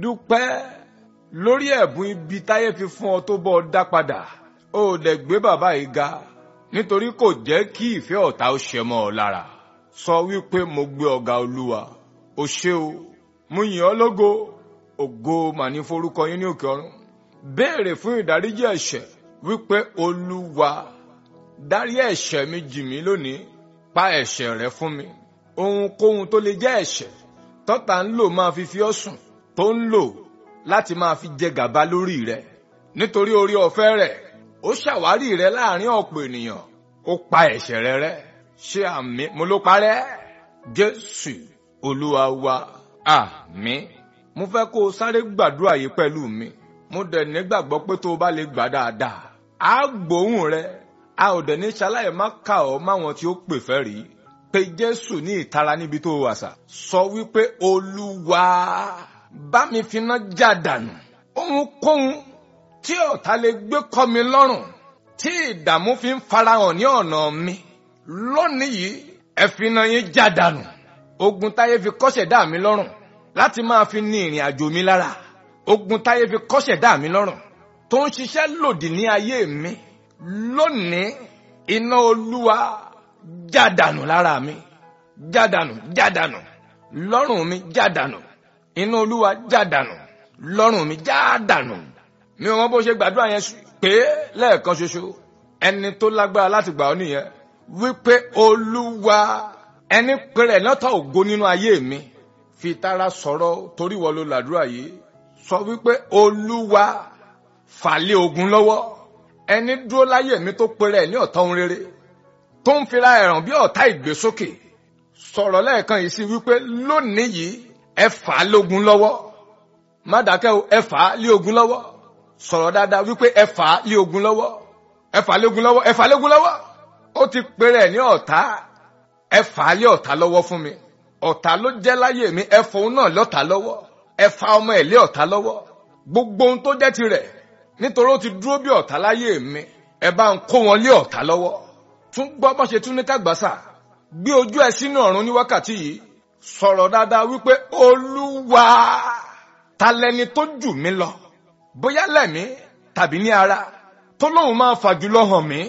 dúpẹ́ lórí ẹ̀bùn ibi táyé fi fún ọ tó bọ́ ọ dá padà ó dẹ̀ gbé bàbá yìí ga nítorí kò jẹ́ kí ìfẹ́ ọ̀tá ó ṣẹ mọ́ ọ lára sọ wípé mo gbé ọ̀gá olúwa o ṣé o mo yìn ọ́ lógo ògo màní forúkọ yín ní òkè ọ̀run béèrè fún ìdáríjì ẹ̀ṣẹ̀ wípé olúwa dárí ẹ̀ṣẹ̀ mi jì mí lónìí pa ẹ̀ṣẹ̀ rẹ fún mi ohunkóhun tó lè jẹ́ ẹ̀ṣẹ̀ tọ́ta ń lò máa fi fi ọ́ sùn tó ń lò láti máa fi jẹ gàba lórí rẹ nítorí orí ọ̀fẹ́ rẹ̀ ó ṣàwárí rẹ láàrin ọ̀pọ̀ ènìyàn ó pa ẹ̀ṣẹ̀ rẹ rẹ́ ṣé àmì mo ló parẹ́ jésù olúwa wa àmín mo fẹ́ kó o sáré gbàdúrà yìí pẹ̀lú mi mo dẹ̀ nígbàgbọ́ pé tó o bá lè gbà dáadáa á gbóhùn rẹ a ò dẹ̀ ní ṣaláyè má kà ọ́ máwọn tí ó pè fẹ́ rí pé jésù ní ìtara níbi tó wà sà sọ wípé olúwa bá mi finá já dànù ohunkóhun tí ọ̀tá lè gbé kọ́ mi lọ́rùn tí ìdààmú fi ń farahàn ní ọ̀nà mi lónìí yìí ẹ finá yín já dànù ogun táyé fi kọ́ṣẹ̀ dá mi lọ́rùn láti máa fi ní ìrìn àjò mi lára ogun táyé fi kọ́ṣẹ̀ dá mi lọ́rùn tó ń ṣiṣẹ́ lòdì ní ayé mi lónìí iná olúwa jádànù lára mi jádànù jádànù lọ́rùn mi jádànù iná olúwa jádànù lọ́rùn mi jádànù mi ò mọ bó ṣe gbàdúrà yẹn pé lẹ́ẹ̀kan ṣoṣo ẹni tó lágbára láti gbà ọ́ nìyẹn wípé olúwa ẹni péré lọ́tọ̀ ògo nínú ayé mi fi tara sọ̀rọ̀ torí wọ́n ló làdúrà yìí sọ wípé olúwa fàlẹ́ ogun lọ́wọ́ ẹni dúró láyé mi tó péré ní ọ̀tá ohun rere tó ń fira ẹ̀ràn bí ọ̀tá ìgbésókè sọ̀rọ̀ lẹ́ẹ̀kan yìí sí wípé lónìí yìí ẹ fà á lógun lọ́wọ́ má dákẹ́ o ẹ fà á lé ogun lọ́wọ́ sọ̀rọ̀ dáadáa wípé ẹ fà á lé ogun lọ́wọ́ ẹ fà á lé ogun lọ́wọ́ ẹ fà á lé ogun lọ́wọ́ ó ti péré ní ọ̀tá ẹ fà á lé ọ̀tá lọ́wọ́ fún mi ọ̀tá ló jẹ́ láyé mi ẹ fòun náà lọ́tà lọ́wọ́ ẹ fa ọmọ ẹ̀ lé ọ̀tá lọ́wọ́ gbogbo ohun tó jẹ́ tirẹ̀ nítorí ó ti dúró bí ọ̀tá láyé mi ẹ bá ń kó wọn lé ọ̀tá lọ́wọ́ tún gbọ́ bó ṣe tún ní kàgbàsà gbé ojú ẹ sínú ọ̀run ní wákàtí yìí sọ̀rọ̀ dáadáa wípé olúwa ta lẹni tó jù mí lọ bóyá lẹ́mí tàbí ní ara tó lóun máa fà jùlọ hàn mí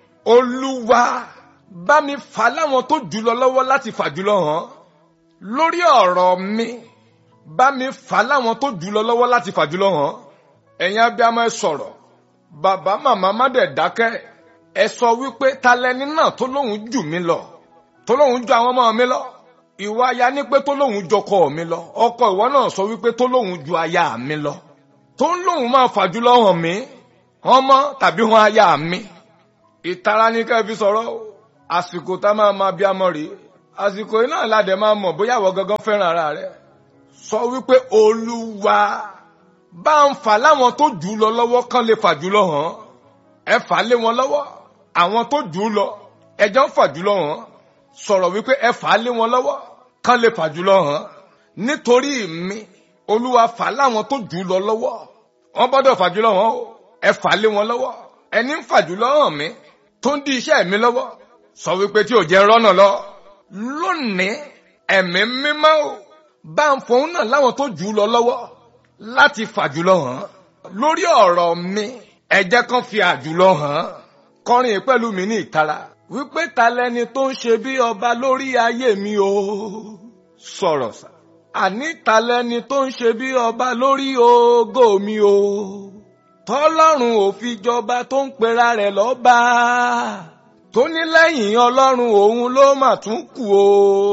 olúwa bá mi fà láwọn tó jùlọ lọ́wọ́ láti fà jùlọ hàn lórí ọ̀rọ̀ mi bá mi fà láwọn tó jùlọ lọ́wọ́ láti fà jùlọ hàn ẹ̀yin abiyamọ ẹ sọ̀rọ̀ bàbá màmá má dẹ̀ dákẹ́ ẹ sọ wípé ta lẹni náà tó lóun jù mí lọ tó lóun ju àwọn ọmọ mi lọ ìwà aya ní pé tó lóun jọkọ mi lọ ọkọ ìwọ náà sọ wípé tó lóun ju aya mi lọ tó ń lóun máa fà jùlọ hàn mí ọmọ tàbí hàn aya mi ìtara ní ká fi sọ̀rọ̀ àsìkò tá máa ma bí amọ̀ rèé àsìkò yìí náà ládẹ máa mọ̀ bóyá ìwọ gangan fẹ́ràn ara rẹ sọ wípé olúwa bá ń fà láwọn tó jù ú lọ lọ́wọ́ kán lè fà jù lọ hàn ẹ fà lé wọn lọ́wọ́ àwọn tó jù ú lọ ẹjọ́ ń fà jù lọ hàn sọ̀rọ̀ wípé ẹ fà lé wọn lọ́wọ́ kán lè fà jù lọ hàn nítorí mi olúwa fà láwọn tó jù ú lọ lọ́wọ́ wọ́n gbọ́dọ̀ fà jù lọ hàn o ẹ fà lé wọn lọ́wọ́ ẹni ń fà jù lọ hàn mi tó ń di iṣẹ́ mi lọ́wọ́ sọ wípé tí ò jẹ́ rọ́nà lọ lónìí ẹ̀mí mímọ́ ò bá ń fòun náà láwọn tó jù ú lọ lọ́wọ́ láti fàjùlọ hàn lórí ọ̀rọ̀ mi ẹ jẹ́ kán fi àjùlọ hàn kọrin pẹ̀lú mi ní ìtara wípé ta lẹni tó ń ṣe bí ọba lórí ayé mi o sọ̀rọ̀ sà àní ta lẹni tó ń ṣe bí ọba lórí ògo mi o tọ́lọ́run ò fi jọba tó ń pera rẹ̀ lọ́ba tó ní lẹ́yìn ọlọ́run òun ló mà tún kù o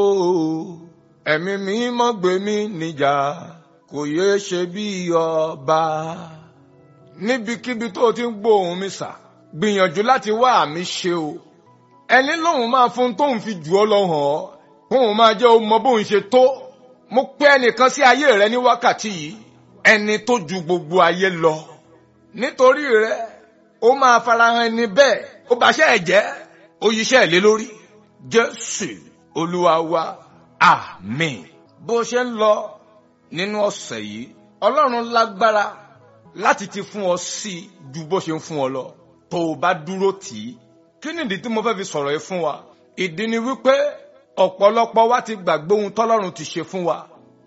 ẹ̀mí mi mọ́ gbé mi níjà kò yéé ṣe bí ọba níbikíbi tó o ti ń gbóhùn mi sà gbìyànjú láti wá àmì ṣe o ẹni lóun máa fún tóun fi jù ọ lọ hàn ọ kóun máa jẹ́ o mọ bóun ṣe tó mo pé ẹnìkan sí ayé rẹ ní wákàtí yìí ẹni tó ju gbogbo ayé lọ nítorí rẹ ó máa farahàn ẹni bẹ́ẹ̀ ó bàṣẹ ẹ jẹ́ ó yíṣẹ́ lé lórí jésù olúwa wa àmín bó ṣe ń lọ nínú ọ̀sẹ̀ yìí ọlọ́run lágbára láti ti fún ọ sí i ju bó ṣe ń fún ọ lọ tó o bá dúró tì í kí nìdí tí mo fẹ́ fi sọ̀rọ̀ yìí fún wa ìdí ni wípé ọ̀pọ̀lọpọ̀ wa ti gbàgbé ohun tọ́lọ́run ti ṣe fún wa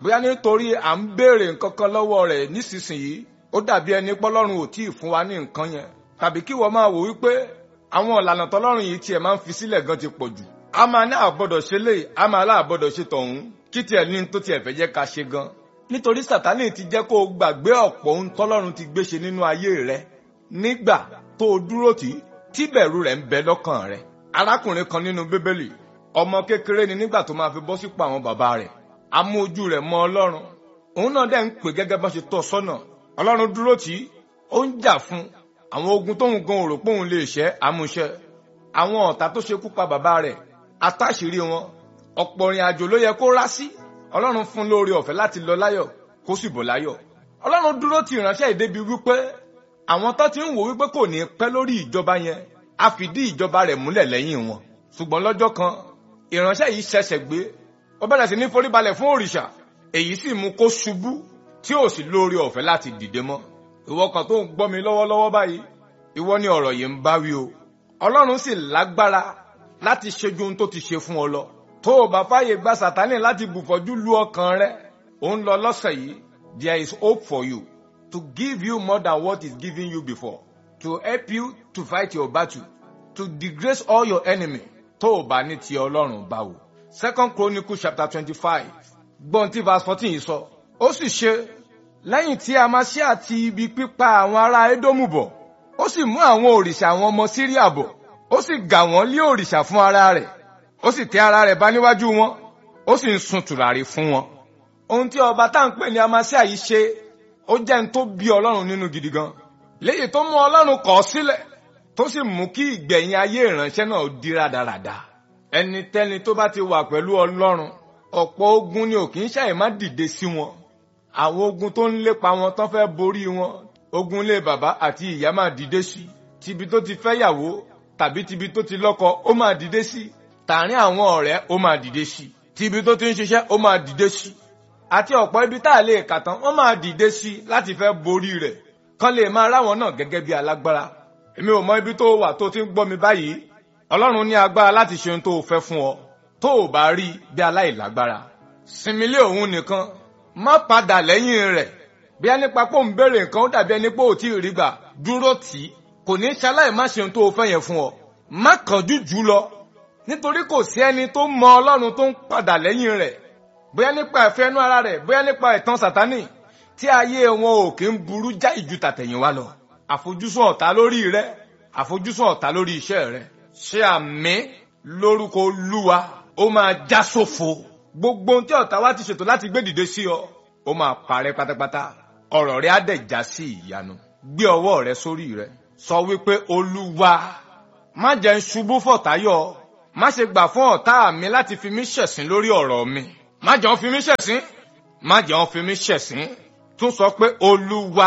bóyá nítorí à ń béèrè nǹkan kan lọ́wọ́ rẹ̀ nísinsìnyí ó dàbí ẹni pọ́lọ́run ò tíì fún wa ní nǹkan yẹn tàbí kí wọ́n máa wò wípé àwọn ìlànà tọ́lọ́run yìí tiẹ̀ máa ń fi sílẹ̀ gan ti pọ̀ jù a máa ní àgbọ́dọ̀ ṣe lè a máa láàgbọ́dọ̀ ṣe tọ̀hún kí tiẹ̀ ní tó tiẹ̀ fẹ́ jẹ́ ká ṣe gan nítorí sàtánì ti jẹ́ kó o gbàgbé ọ̀pọ̀ ohun tọ́lọ́run ti gbé ṣe nínú ayé rẹ nígbà tó o dúró tì í tí bẹ̀rù rẹ̀ ń bẹ lọ́kàn rẹ̀ arákùnrin kan nínú bíbélì ọmọ kékeré ni nígbà tó máa fi bọ́ sípò àwọn bàbá rẹ̀ amú ojú rẹ̀ mọ́ ọlọ́run òun náà dẹ̀ ń pè gẹ́gẹ́ bá ṣe tọ́ sọ́nà ọlọ́run dúró tì í ó ń jà fún àwọn ogun tóun gan ò rò pé òun lè ṣẹ́ àmúṣẹ àwọn ọ̀tá tó ṣekú pa bàbá rẹ̀ atáṣìírí wọn ọ̀pọ̀ ìrìn àjò ló yẹ kó rá sí ọlọ́run fún lóore ọ̀fẹ́ láti lọ láyọ̀ kó sì bọ̀ láyọ̀ ọlọ́run dúró ti ìránṣẹ́ ìdébi wípé àwọn tó ti ń wò wípé kò ní pẹ́ lórí ìjọba yẹn a fìdí ìjọba rẹ̀ múlẹ̀ lẹ́yìn wọn ṣùgbọ́n lọ́jọ́ kan ìránṣẹ́ yìí ṣẹ̀ṣẹ̀ gbé ó bẹ̀rẹ̀ sí ní foríbalẹ̀ fún òrìṣà èyí sì mú kó ṣubú tí ò sì lóore ọ̀fẹ́ láti dìde mọ́ ìwọ kan tó ń gbọ́ mi lọ́wọ́lọ́wọ́ báyìí ìwọ ni ọ̀rọ̀ yìí ń bá wí o ọlọ́run sì lágbára láti ṣe ju ohun tó ti ṣe fún ọ lọ tó o bá fàyè gba sàtánì láti bùfọ́jú lu ọkàn rẹ ò ń lọ lọ́sẹ̀ yìí there is hope for you to give you more than what is given you before to help you to fight your battle to disgrace all your enemy tó o bá ní ti ọlọ́run báwo. second chronicle chapter twenty-five gbọ́n tí verse fourteen yìí sọ ó sì ṣe lẹ́yìn tí Amaṣíà àti ibi pípa àwọn ará Édómù bọ̀ ó sì mú àwọn òrìṣà àwọn ọmọ Síríà bọ̀ ó sì gà wọ́n lé òrìṣà fún ara rẹ̀ ó sì tẹ́ ara rẹ̀ bá níwájú wọn ó sì ń sun tùràrí fún wọn. ohun tí ọba tá à ń pè ní Amaṣíà yìí ṣe ó jẹ́ ń tó bí Ọlọ́run nínú gidi gan léyìí tó mú Ọlọ́run kọ̀ ọ́ sílẹ̀ tó sì mú kí ìgbẹ̀yìn ayé ìránṣẹ́ náà di rádaràda ẹnikẹ́ni tó bá ti wà pẹ̀lú Ọlọ́run ọ̀pọ̀ ogun ni ò kì í ṣàì má dìde sí wọn àwọn ogun tó ń lépa wọn tán fẹ́ borí wọn ogun lé bàbá àti ìyá máa dìde sí tibi tó ti fẹ́ yàwó tàbí tibi tó ti lọ́kọ ó máa dìde sí tààrin àwọn ọ̀rẹ́ ó máa dìde sí tibi tó ti ń ṣiṣẹ́ ó máa dìde sí àti ọ̀pọ̀ ibi tá a lè kà tán wọ́n máa dìde sí láti fẹ́ borí rẹ̀ kán lè máa ráwọn náà gẹ́gẹ́ bí alágbára èmi ò mọ ibi tó wà tó ti ń gbọ́ mi báyìí ọlọ́run ní agbára láti ṣe ohun tó o fẹ́ fún ọ tó o bá rí bí aláìlágbára sinmi lé òun nìkan má padà lẹ́yìn rẹ̀ bí ẹni pa pé òun béèrè nǹkan ó dàbí ẹni pé ò tí ì rí gbà dúró tì í kò ní ṣaláì má ṣe ohun tó o fẹ́ yẹn fún ọ má kánjú jù lọ nítorí kò sí ẹni tó mọ ọlọ́run tó ń padà lẹ́yìn rẹ̀ bóyá nípa ẹ̀fẹ́ inú ara rẹ̀ bóyá nípa ẹ̀tàn sàtánì tí ayé wọn ò kí ń burú já ìju tàtẹ̀yìnwá lọ àfojúsùn ọ̀tá lórí rẹ àfojúsùn ọ̀tá lórí iṣẹ́ rẹ ṣe àmì lórúkọ olúwa ó máa já sófo gbogbo ohun tí ọ̀tá wa ti ṣètò láti gbé dìde sí ọ ó máa parẹ́ pátápátá ọ̀rọ̀ rẹ á dẹ̀ já sí ìyanu gbé ọwọ́ rẹ sórí rẹ sọ wípé olúwa má jẹ́ ń ṣubú fọ̀táyọ̀ má ṣe gbà fún ọ̀tá mi láti fi mí ṣẹ̀sín lórí ọ̀rọ̀ mi má jẹ́ wọ́n fi mí ṣẹ̀sín má jẹ́ wọ́n fi mí ṣẹ̀sín tún sọ pé olúwa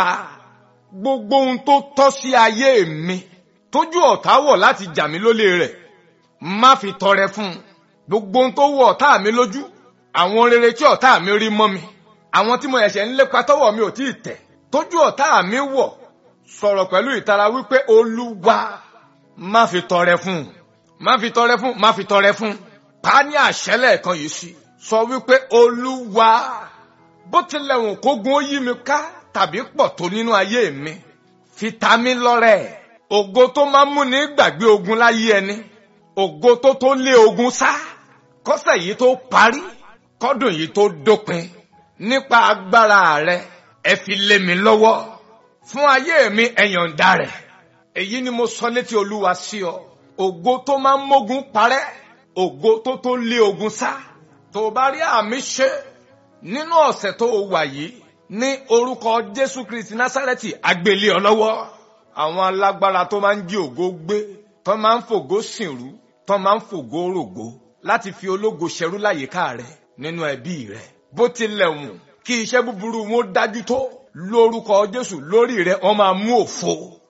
gbogbo ohun tó tọ́ sí ayé mi tójú ọ̀tá wọ̀ láti jà mí lólè rẹ̀ má fi tọrẹ fún un gbogbo ohun tó wọ ọ̀tá mi lójú àwọn rere tí ọ̀tá mi rí mọ́ mi àwọn tí mo ẹ̀ṣẹ̀ ń lépa tọ́wọ́ mi ò tí ì tẹ̀ tójú ọ̀tá mi wọ̀ sọ̀rọ̀ pẹ̀lú ìtara wípé olúwa má fi tọrẹ fún un má fi tọrẹ fún un má fi tọrẹ fún un pa á ní àṣẹ lẹ́ẹ̀kan yìí sí sọ wípé olúwa bó tilẹ̀ wùn kógun ó yí mi ká tàbí pọ̀ tó nínú ayé mi fi ta mí lọ́rẹ ògo tó máa ń múni gbàgbé ogun láyé ẹni ògo tó tó lé ogun sá kọ́sẹ̀ yìí tó parí kọ́dùn yìí tó dópin nípa agbára rẹ ẹ fi lé mi lọ́wọ́ fún ayé mi ẹ̀yọ̀ǹda rẹ̀ èyí ni mo sọ létí olúwa sí ọ ògo tó máa ń mógun parẹ́ ògo tó tó lé ogun sá tó o bá rí àmì ṣe nínú ọ̀sẹ̀ tó o wà yìí ní orúkọ jésù kristi násárẹ́tì agbélé ọ lọ́wọ́ àwọn alágbára tó máa ń jí ògo gbé tó máa ń fògo sìnrú tó máa ń fògo rògo láti fi ológo ṣẹrú láyìíká rẹ nínú ẹbí rẹ bó tilẹ̀ wù kí iṣẹ́ búburú wọn dájú tó lórúkọ jésù lórí rẹ wọn máa mú òfo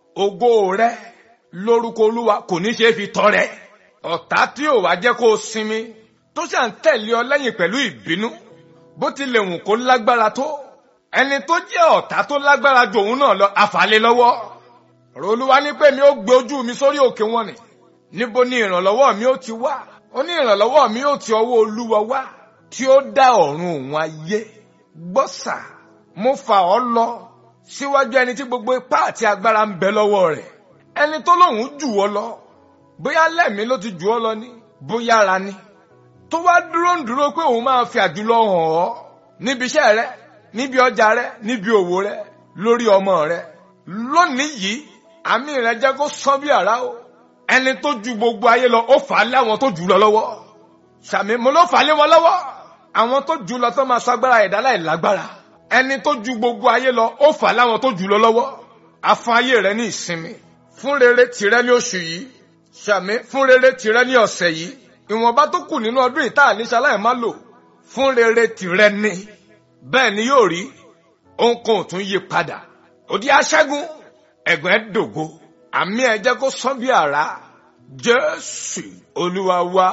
ògo rẹ lórúkọ olúwa kò ní ṣe é fi tọrẹ ọ̀tá tí ò wá jẹ́ kó o sinmi tó ṣà ń tẹ̀lé ọ lẹ́yìn pẹ̀lú ìbínú bó tilẹ̀ wù kó lágbára tó ẹni tó jẹ́ ọ̀tá tó lágbára ju òun náà lọ àfàlẹ́ lọ́wọ́ ọ̀rọ̀ olúwa ní pé mi ó gbé ojú mi sórí òkè wọn ni níbo ni ìrànlọ́wọ́ mi ó ti wá ó ní ìrànlọ́wọ́ mi ó ti ọwọ́ olúwa wá tí ó dá ọ̀run òun ayé gbọ́sà mo fà ọ́ lọ síwájú ẹni tí gbogbo ipá àti agbára ń bẹ lọ́wọ́ rẹ̀ ẹni tó lóun jù ọ́ lọ bóyá lẹ́mìí ló ti jù ọ́ lọ ní bóyá ara ni tó wá dúró ń dúró pé òun máa fi àjùlọ hàn ọ́ níbi iṣẹ́ rẹ níbi ọjà rẹ níbi òwò rẹ lórí ọmọ rẹ lónìí yìí àmì rẹ jẹ́ kó sán bí àrá o ẹni tó ju gbogbo ayé lọ ó fà á lé àwọn tó jù lọ lọ́wọ́ sàmì mo ló fà á lé wọn lọ́wọ́ àwọn tó jù lọ tó máa sọ agbára ẹ̀dá láì lágbára ẹni tó ju gbogbo ayé lọ ó fà á láwọn tó jù lọ lọ́wọ́ afún ayé rẹ ní ìsinmi fún rere tìrẹ ní oṣù yìí sàmì fún rere tìrẹ ní ọ̀sẹ̀ yìí ìwọ̀nba tó kù nínú ọdún yìí tá à ní ṣaláì má lò fún rere tìrẹ ní bẹ́ẹ̀ ni yóò rí ohunkóhun tún yí padà òdi aṣẹ́gun ẹ̀gbọ́n ẹ̀ dògo àmì ẹ̀ jẹ́ kó sán bí àrá jésù olúwa wa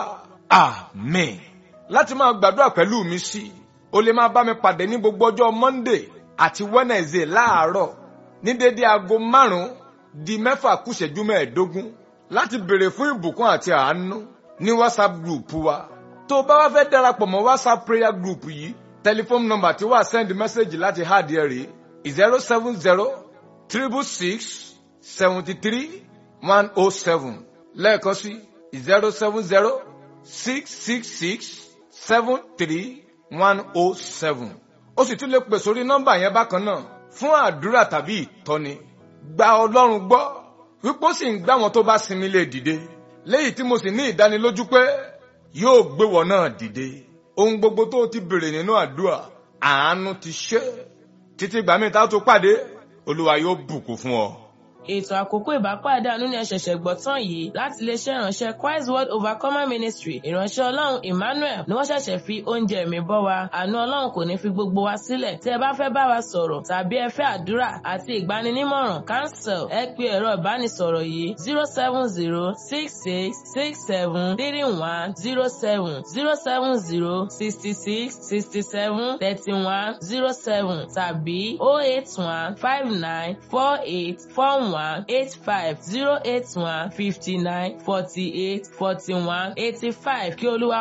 àmín láti máa gbàdúrà pẹ̀lú mi sí o lè máa bá mi pàdé ní gbogbo ọjọ́ monday àti wednesday láàárọ̀ ní dédé aago márùn-ún di mẹ́fà kùsẹ̀jú mẹ́ẹ̀ẹ́dógún láti béèrè fún ìbùkún àti àánú ní whatsapp group wa tó o bá wá fẹ́ darapọ̀ mọ́ whatsapp prayer group yìí tẹlifóònù nọ́mbà tí wàá send message láti háàdì ẹ̀ rèé zero seven zero triple six seventy three one oh seven lẹ́ẹ̀kan sí zero seven zero six six six seven three one oh seven ó sì tún lè pè sórí nọ́mbà yẹn bákan náà fún àdúrà tàbí ìtọ́ni gba ọlọ́run gbọ́ wípé ó sì ń gbá wọn tó bá sinmi lè dìde léyìí tí mo sì ní ìdánilójú pé yóò gbé wọn náà dìde ohun gbogbo tó ti béèrè nínú àdúrà àánú ti ṣe títí gbàmí tá a tó pàdé olúwa yóò bùkún fún ọ. ètò àkókò ìbápàdé àánú ni ẹ̀ṣẹ̀ṣẹ̀ gbọ́ tán yìí láti iléeṣẹ́ ìránṣẹ́ Christ World Overcomer Ministry ìránṣẹ́ ọlọ́run Emmanuel ni wọ́n ṣẹ̀ṣẹ̀ fi oúnjẹ mi bọ́ wa àánú ọlọ́run kò ní fi gbogbo wa sílẹ̀ tí ẹ bá fẹ́ bá wa sọ̀rọ̀ tàbí ẹ fẹ́ àdúrà àti ìgbaninímọ̀ràn cancel ẹ pe ẹ̀rọ ìbánisọ̀rọ̀ yìí zero seven zero six six six seven three one zero seven zero seven zero sixty six sixty seven thirty one zero seven tàbí oh eight one five nine four eight four one eight five zero eight one fifty nine forty eight forty one eighty five kí olúwa